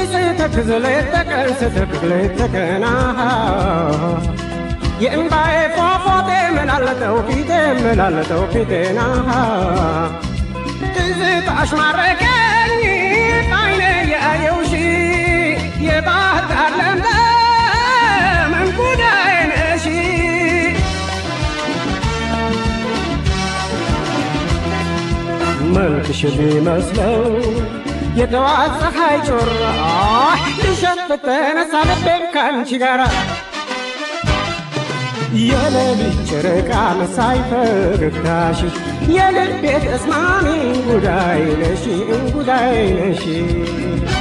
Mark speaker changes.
Speaker 1: ስተክዝ ሌት ተቀን ስተክዝ ሌት ተቀን የእምባዬ ፏፏቴ መላለጠው ፊቴ መላለጠው ፊቴና ትዝታሽ ማረከኝ በዓይኔ ያየውሽ የባህር ዳር ለምለም እንጉዳይ ነሽ መልክሽ ቢመስለው የጠዋት ፀሐይ ጮራ ሊሸት ተነሳ ልቤን ካንቺ ጋራ የሌሊት ጨረቃ መሳይ ፈገግታሽ የልቤ ተስማሚ እንጉዳይ ነሽ እንጉዳይ ነሽ